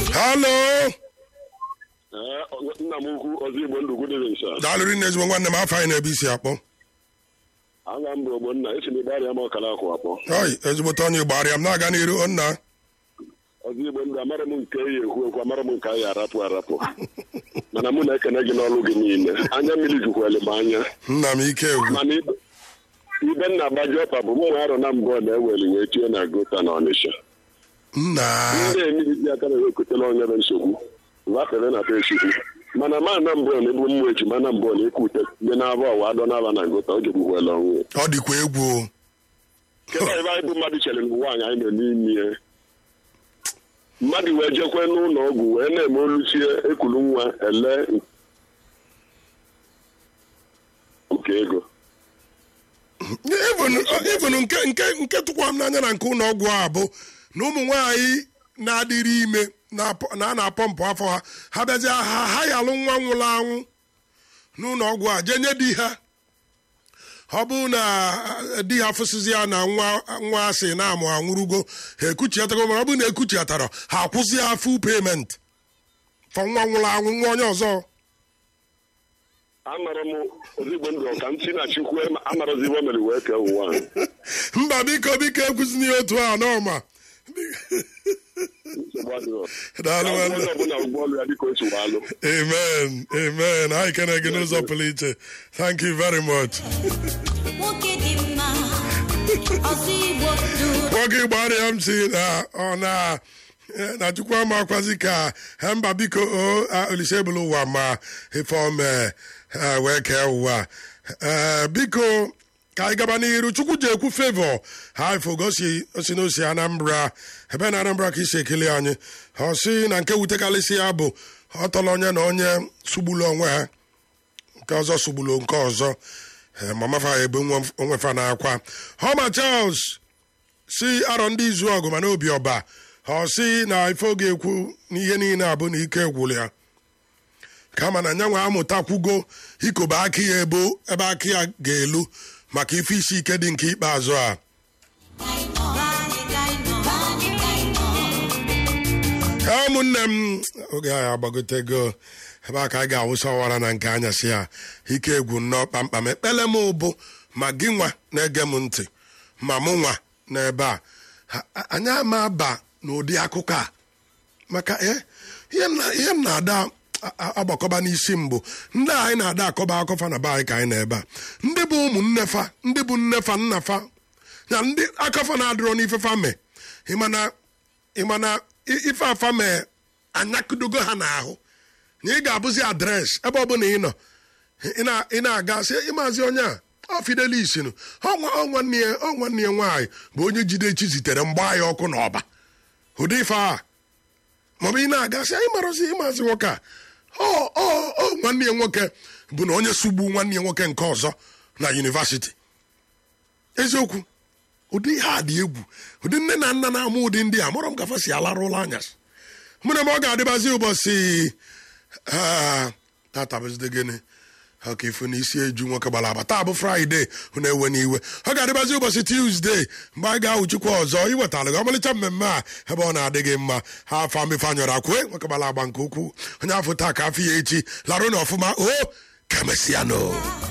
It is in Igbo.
halo nna m ukwu ọzọ igbo ndụ gudere nsa daalụrị nne ezigbo nwanne m afọ anyị na-ebe isi akpọ aga m bụ ogbonna esi na ịgbarịa m ọkara akwụ akpọ oi ezigbote onye gbara ya m na-aga n'iru nna ọzọ igbo ndụ amara m nke eyi ekwu ekwu amara m nke anyị arapụ arapụ mana mụ na-ekene gị n'ọrụ gị niile anya mmiri jukwere m anya nna m ike egwu mana ibe ibe nna agbaji ọpa bụ ụmụ arọ na mbụ na-eweli wee tie na gota na ọnịsha nna ndị emiri ji aka na-ewekọtara onye bụ nsogbu vafere na be chukwu mana ma na mbụ na ebu mmụ eji mana mbụ na ịkụ ute dị n'aba ọwa adọ n'aba na gota o jegbukwela ọnwụ ya ọ dịkwa egwu o. kedu ebe anyị bụ mmadụ chere mgbe nwaanyị anyị nọ n'ime ya mmadụ wee jekwe n'ụlọ ọgwụ wee na-eme olusie ekulu nwa ele nke ego even even nke nke nke tụkwa m n'anya na nke ụlọ ọgwụ a bụ na ụmụ nwaanyị na-adịrị ime na-apọ- na a na-apọmpụ afọ ha ha bịazie ha ha yalụ nwa nwụrụ anwụ n'ụlọ ọgwụ a jee nye di ha ọ bụrụ na ah, di ha fụsịzi ya na nwa nwa asị na-amụ anwụrụgo ha ekuchiatago mana ọ bụrụ na ekuchiatara ha akwụsị ha full payment fọ nwa nwụrụ anwụ nwa onye ọzọ amara m ozigbo ndụ ka m si na chukwu amarazi iwe mere wee kee ụwa a. mba biko biko ekwuzina ya otu a n'ọma nsogbu adịrọ Daalụ, Ka nwanne. onye ọbụla ụgbọọlụ ya dịka otu alụ Amen. Amen. Anyị kene gị n'ụzọ pụrụ iche. Thank you very much. nwoke dị mma ọzọ igbo ndụ Nwoke gbara ya m si na ọ na na chukwu ama akwazi ka ha mba biko o a, olise ebulu ụwa ma ife ome ha wee kee ụwa Eh, biko ka anyị gaba n'iru chukwu ji ekwu favor ha ifo gosi osi n'osi anambra ebe na anambra ka isi ekele anyị ọ sị na nke wutekarịsị ya bụ ọ tọrọ onye na onye sugbulu onwe ha nke ọzọ sugbulu nke ọzọ Eh, mama fa ebe nwa- onwe fa na-akwa homa charles si arọ ndị izu ọgụ mana obi ọba ọ sị na ife oge ekwu n'ihe niile abụ na ike gwụrụ ya kama na nyanwa amụtakwugo ikobe aka ya ebo ebe aka ya ga-elu maka ife isi ike dị nke ikpeazụ a Ee, ụmụnne m oge anyị agbagotego ebe a ka anyị ga-awụsa ọwara na nke anyasị a ike egwu nnọọ kpamkpam ekpele m bụ ma gị nwa na-ege m ntị ma mụ nwa n'ebe a Ha- a- anyị ama aba n'ụdị akụkọ a maka eh, ihe m na- ihe m na-ada a- a- agbakọba n'isi mbụ ndị a anyị na-ada akọba akọfa na be anyị ka anyị na-ebe a ndị bụ ụmụnne fa ndị bụ nne fa nna fa na ndị akọfa na-adịrọ n'ife fa mee ịmana ịmana i- ife afa mee anyakudogo ha n'ahụ na ị ga-abụzi adreesị ebe ọbụla ị nọ ị na- ị na-aga sị ịmazi onye a ọ fidelis nụ ọ nwa- ọ nwanne ya ọ nwanne ya nwaanyị bụ onye jide chi zitere mgba ya ọkụ n'ọba ụdị ife a maọbụ ị na-aga sị anyị marozi ịmazi nwoke a ọ ọ ọ nwanne ya nwoke bụ na onye sugbu nwanne ya nwoke nke ọzọ na yunivasiti eziokwu ụdị ihe a dị egwu ụdị nne na nna na-amụ ụdị ndị a mụrụ m gafe si alarụ ụlọ anyasị mụ na m ọ ga-adịbazi ụbọchị ah, tata bụzide gịnị ọka ifu na isi eju nwoke gbara agba taa bụ fraịde hụ na-ewe n'iwe ọ ga-adịbazi ụbọchị tuzdee mgbe anyị ga-ahụ chukwu ọzọ iwetara gị ọmalịcha mmemme a ebe ọ na-adị gị mma ha afọ mmefe anyọrọ akwe nwoke gbara agba nke ukwuu onye afọ taa ka afọ ya echi larụ na ọfụma o ka emesịa no